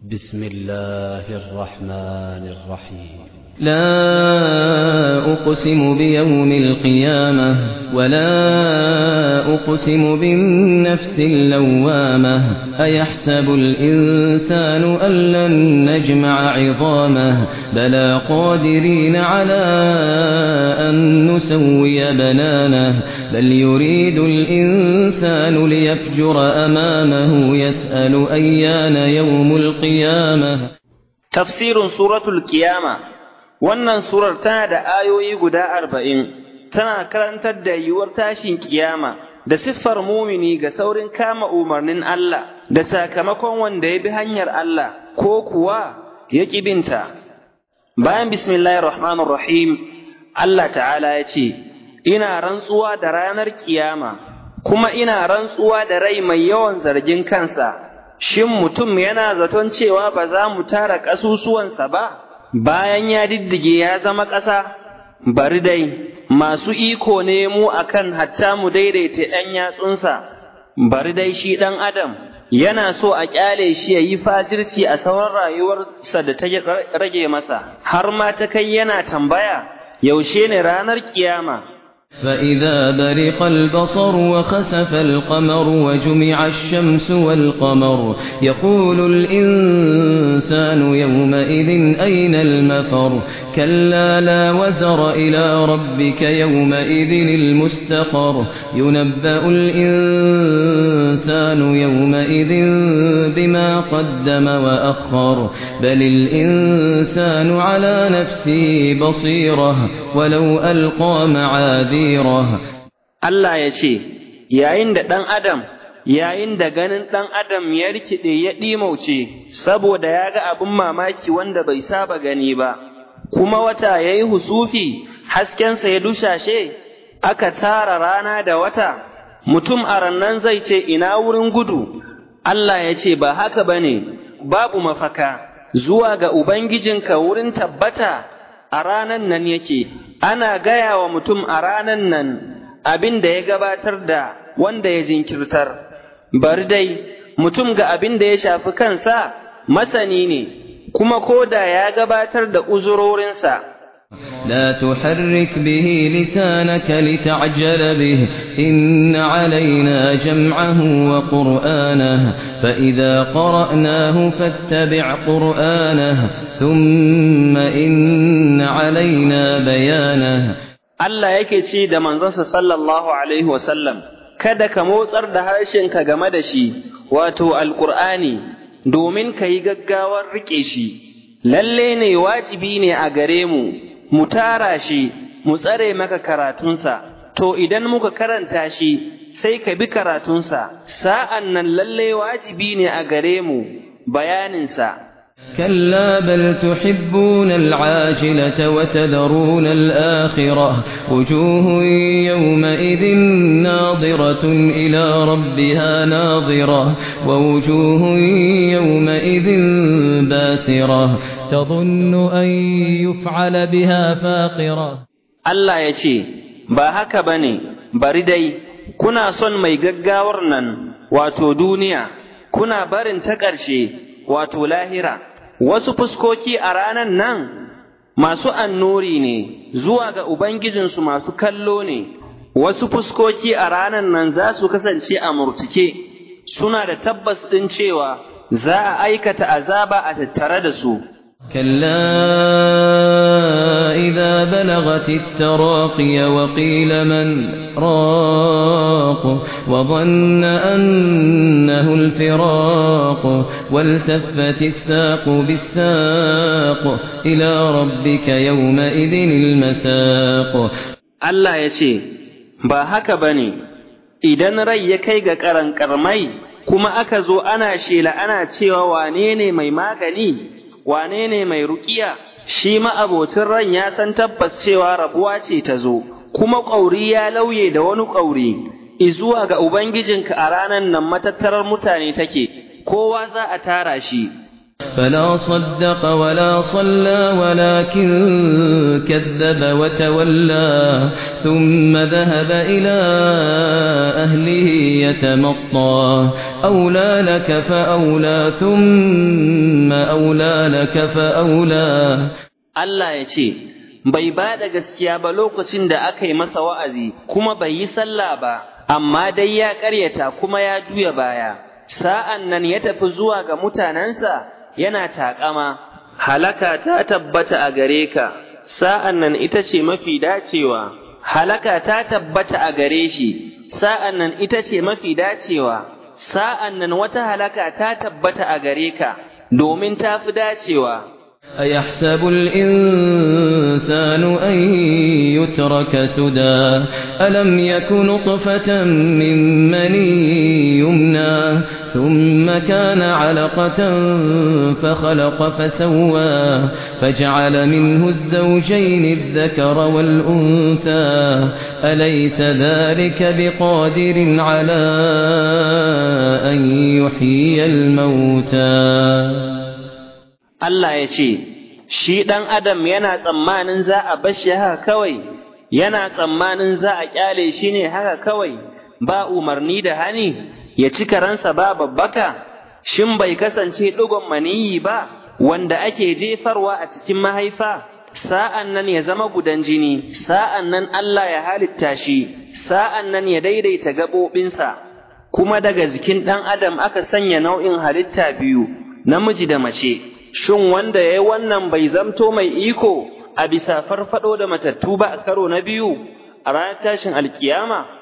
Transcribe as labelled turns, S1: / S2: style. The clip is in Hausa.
S1: بسم الله الرحمن الرحيم
S2: لا أقسم بيوم القيامة ولا أقسم بالنفس اللوامة أيحسب الإنسان أن لن نجمع عظامه بلى قادرين على أن نسوي بنانه بل يريد الإنسان ليفجر أمامه يسأل أيان يوم القيامة
S3: tafsirin suratul kiyama wannan surar tana da ayoyi guda arba'in tana karantar da yiwuwar tashin kiyama da siffar mumini ga saurin kama umarnin Allah da sakamakon wanda ya bi hanyar Allah ko kuwa ya ƙi binta bayan bismillahir rahmanir rahim Allah ta'ala ya ce ina rantsuwa da ranar kiyama kuma ina rantsuwa da rai mai yawan zargin kansa shin mutum yana zaton cewa ba za mu tara ƙasusuwansa ba, bayan ya diddige ya zama ƙasa, bari dai, masu iko ne mu akan hatta mu daidaita ɗan yatsunsa, bari dai shi ɗan Adam, yana so a ƙyale shi ya yi fajirci a sauran rayuwarsa da ta rage masa, har ma ta kai yana tambaya, yaushe ne ranar kiyama.
S2: فإذا برق البصر وخسف القمر وجمع الشمس والقمر يقول الإنسان يومئذ أين المفر كلا لا وزر إلى ربك يومئذ المستقر ينبأ الإنسان يومئذ بما قدم وأخر بل الإنسان على نفسه بصيرة ولو ألقى معاذيره
S3: Allah ya ce, Yayin da ɗan Adam, yayin da ganin ɗan Adam ya rikide ya ɗimauce, saboda ya ga abin mamaki wanda bai saba gani ba, kuma wata ya yi husufi, haskensa ya dushashe, aka tara rana da wata, mutum a rannan zai ce ina wurin gudu, Allah ya ce ba haka ba ne, babu mafaka, zuwa ga Ubangijinka wurin tabbata a ranan nan yake, ana gaya wa mutum a ranan nan abin da ya gabatar da wanda ya jinkirtar, bari dai mutum ga abin da ya shafi kansa masani ne, kuma ko da ya gabatar da uzurorinsa.
S2: لا تحرك به لسانك لتعجل به إن علينا جمعه وقرآنه فإذا قرأناه فاتبع قرآنه ثم إن علينا بيانه
S3: Allah yake ce da manzonsa sallallahu alaihi wasallam, kada ka motsar da harshenka game da shi, wato Alƙur'ani, domin ka yi gaggawar riƙe shi, lalle ne wajibi ne a gare mu, mu tara shi, mu tsare maka karatunsa, to idan muka karanta shi, sai ka bi karatunsa, sa'an nan lalle wajibi ne a gare mu bayaninsa.
S2: كلا بل تحبون العاجلة وتذرون الآخرة وجوه يومئذ ناظرة إلى ربها ناظرة ووجوه يومئذ باسرة تظن أن يفعل بها فاقرة
S3: Allah ya ce, Ba haka ba ne, bari dai, kuna son mai gaggawar nan, wato duniya, kuna barin ta ƙarshe, wato lahira. wasu fuskoki a ranan nan masu annuri ne zuwa ga Ubangijinsu masu kallo ne, wasu fuskoki a ranan nan za su kasance a murtuke, suna da tabbas ɗin cewa za a aikata azaba a tattare da su.
S2: كلا إذا بلغت التراقي وقيل من راق وظن أنه الفراق والتفت الساق بالساق إلى ربك يومئذ المساق
S3: Allah ya ce, Ba haka ba ne, idan rai ya kai ga ƙaranƙarmai kuma aka zo ana shela ana cewa wane ne mai magani, wane ne mai ruƙiya, shi ma'abocin ran ya san tabbas cewa rabuwa ce ta zo, kuma ƙauri ya lauye da wani ƙauri, izuwa ga Ubangijinka a ranar nan matattarar mutane take, kowa za a tara shi.
S2: فلا صدق ولا صلى ولكن كذب وتولى ثم ذهب إلى أهله يتمطى أولى لك فأولى ثم ثم أولى لك فأولى
S3: Allah ya ce, Bai ba da gaskiya ba lokacin da aka yi masa wa'azi, kuma bai yi sallah ba, amma dai ya ƙaryata kuma ya juya baya. Sa'an nan ya tafi zuwa ga mutanensa yana taƙama, halaka ta tabbata a gare ka, sa'an nan ita ce mafi dacewa. Halaka ta tabbata a gare shi, sa'an nan ita ce mafi dacewa. Sa'an nan wata halaka ta tabbata a gare ka, domin ta fi dacewa.
S2: أيحسب الإنسان أن يترك سدى ألم يك نطفة من مني يمنى ثم كان علقة فخلق فسوى فجعل منه الزوجين الذكر والأنثى أليس ذلك بقادر على أن يحيي الموتى
S3: Allah ya ce, Shi ɗan Adam yana tsammanin za a bashi haka kawai, yana tsammanin za a ƙyale shi ne haka kawai, ba umarni da hani, ya ci karansa ba babbaka, shin bai kasance ɗigon maniyi ba, wanda ake jefarwa a cikin mahaifa, sa'an nan ya zama gudan jini, sa'an nan Allah ya halitta shi, sa'an nan ya daidaita gaɓoɓinsa, kuma daga jikin ɗan Adam aka sanya nau'in halitta biyu, namiji da mace. shin wanda ya yi wannan bai zamto mai iko a bisa farfado da matattu ba a karo na biyu a ranar tashin alkiyama